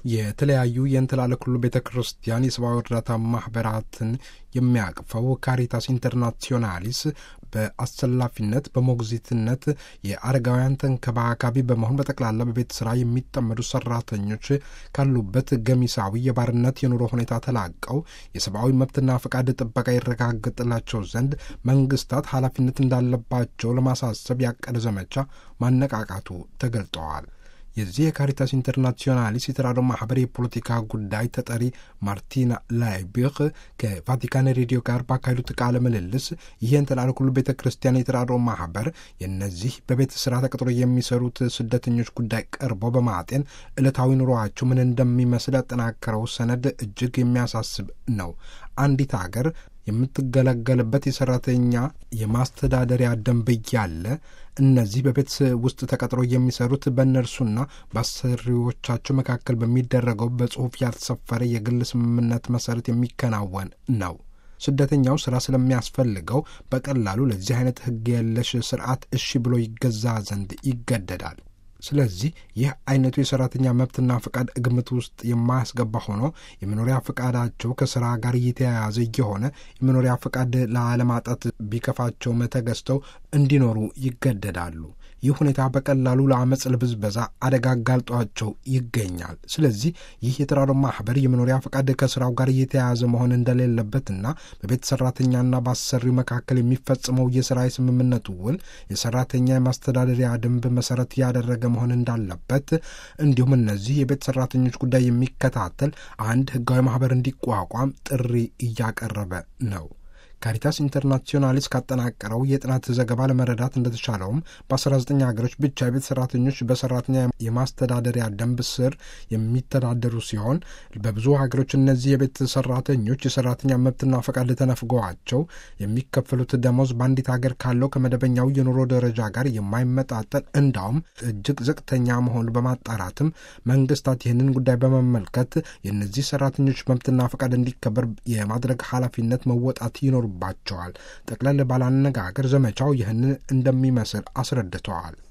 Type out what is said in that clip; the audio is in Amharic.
የተለያዩ የእንትላለ ኩሉ ቤተ ክርስቲያን የሰብአዊ እርዳታ ማህበራትን የሚያቅፈው ካሪታስ ኢንተርናሲዮናሊስ በአሰላፊነት በሞግዚትነት የአረጋውያን ተንከባካቢ በመሆን በጠቅላላ በቤት ስራ የሚጠመዱ ሰራተኞች ካሉበት ገሚሳዊ የባርነት የኑሮ ሁኔታ ተላቀው የሰብአዊ መብትና ፈቃድ ጥበቃ ይረጋገጥላቸው ዘንድ መንግስታት ኃላፊነት እንዳለባቸው ለማሳሰብ ያቀደ ዘመቻ ማነቃቃቱ ተገልጠዋል። የዚህ የካሪታስ ኢንተርናሲዮናሊስ የተራድኦ ማህበር የፖለቲካ ጉዳይ ተጠሪ ማርቲና ላይቢክ ከቫቲካን ሬዲዮ ጋር ባካሄዱት ቃለ ምልልስ ይህን ተላለ ኩሉ ቤተ ክርስቲያን የተራድኦ ማህበር የእነዚህ በቤት ስራ ተቀጥሮ የሚሰሩት ስደተኞች ጉዳይ ቀርበው በማጤን ዕለታዊ ኑሮአቸው ምን እንደሚመስል ያጠናከረው ሰነድ እጅግ የሚያሳስብ ነው። አንዲት ሀገር የምትገለገልበት የሰራተኛ የማስተዳደሪያ ደንብ እያለ እነዚህ በቤት ውስጥ ተቀጥሮ የሚሰሩት በእነርሱና በአሰሪዎቻቸው መካከል በሚደረገው በጽሁፍ ያልተሰፈረ የግል ስምምነት መሰረት የሚከናወን ነው። ስደተኛው ስራ ስለሚያስፈልገው በቀላሉ ለዚህ አይነት ሕግ የለሽ ስርዓት እሺ ብሎ ይገዛ ዘንድ ይገደዳል። ስለዚህ ይህ አይነቱ የሰራተኛ መብትና ፈቃድ ግምት ውስጥ የማያስገባ ሆኖ የመኖሪያ ፈቃዳቸው ከስራ ጋር እየተያያዘ እየሆነ የመኖሪያ ፈቃድ ላለማጣት ቢከፋቸውም ተገዝተው እንዲኖሩ ይገደዳሉ። ይህ ሁኔታ በቀላሉ ለአመፅ፣ ለብዝበዛ አደጋ አጋልጧቸው ይገኛል። ስለዚህ ይህ የተራድኦ ማህበር የመኖሪያ ፈቃድ ከስራው ጋር እየተያያዘ መሆን እንደሌለበትና በቤት ሰራተኛና በአሰሪው መካከል የሚፈጽመው የስራ የስምምነቱ ውል የሰራተኛ የማስተዳደሪያ ደንብ መሰረት ያደረገ መሆን እንዳለበት እንዲሁም እነዚህ የቤት ሰራተኞች ጉዳይ የሚከታተል አንድ ህጋዊ ማህበር እንዲቋቋም ጥሪ እያቀረበ ነው። ካሪታስ ኢንተርናሲዮናሊስ ካጠናቀረው የጥናት ዘገባ ለመረዳት እንደተቻለውም በ19 ሀገሮች ብቻ የቤት ሰራተኞች በሰራተኛ የማስተዳደሪያ ደንብ ስር የሚተዳደሩ ሲሆን በብዙ ሀገሮች እነዚህ የቤት ሰራተኞች የሰራተኛ መብትና ፈቃድ ተነፍገዋቸው የሚከፈሉት ደሞዝ በአንዲት ሀገር ካለው ከመደበኛው የኑሮ ደረጃ ጋር የማይመጣጠን እንዳውም እጅግ ዝቅተኛ መሆኑ በማጣራትም መንግስታት ይህንን ጉዳይ በመመልከት የእነዚህ ሰራተኞች መብትና ፈቃድ እንዲከበር የማድረግ ኃላፊነት መወጣት ይኖሩ ባቸዋል። ጠቅለል ባለ አነጋገር ዘመቻው ይህንን እንደሚመስል አስረድተዋል።